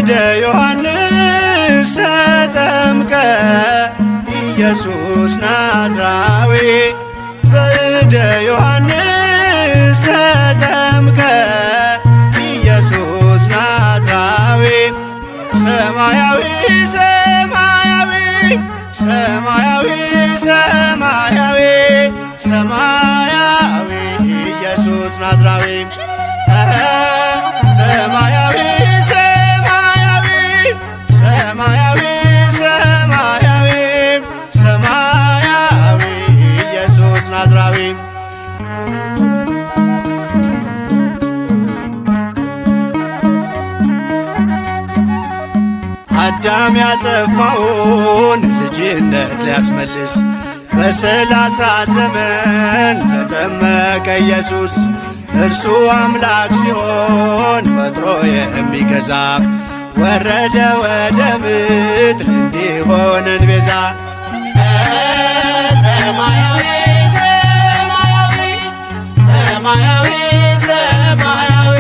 በእደ ዮሐንስ ተጠምቀ ኢየሱስ ናዝራዊ በእደ ዮሐንስ ተጠምቀ ኢየሱስ ናዝራዊ ሰማያዊ ሰማያዊ ሰማያዊ ሰማያዊ ሰማያዊ ኢየሱስ ናዝራዊ ሰማያዊ ሰማያዊ ሰማያዊ ሰማያዊ ሰማያዊ ኢየሱስ ናዝራዊ አዳም ያጠፋውን ልጅነት ሊያስመልስ በሰላሳ ዘመን ተጠመቀ ኢየሱስ። እርሱ አምላክ ሲሆን ፈጥሮ የሚገዛ ወረደ ወደ ምድር እንዲሆነን ቤዛ ሰማያዊ ሰማያዊ ሰማያዊ ሰማያዊ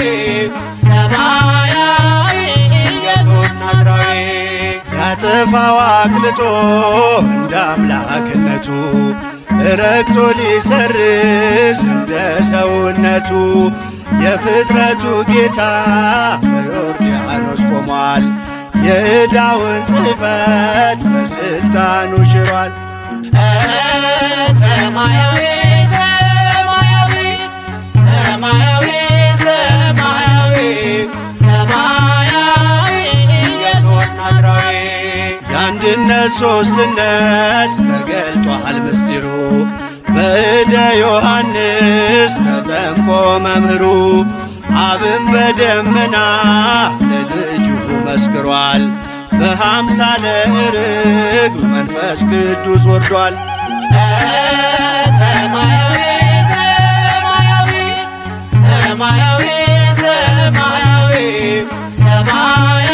ሰማያዊ ኢየሱስ ናዝራዊ ያጠፋው አቅልጦ እንደ አምላክነቱ ረግጦ ሊሰርዝ እንደ ሰውነቱ የፍጥረቱ ጌታ በዮርዳኖስ ቆሟል። የዕዳውን ጽሕፈት በሥልጣኑ ሽሯል። ሰማያዊ ሰማያዊ ሰማያዊ ሰማያዊ ሰማያዊ ኢየሱስ ናዝራዊ የአንድነት ሦስትነት ተገልጧል ምስጢሩ በእደ ዮሐንስ ተጠምቆ መምህሩ አብን በደመና ለልጁ መስክሯል። በሃምሳለ ርግብ መንፈስ ቅዱስ ወርዷል። ሰማያዊ ሰማያዊ ሰማያዊ ሰማያዊ ሰማያዊ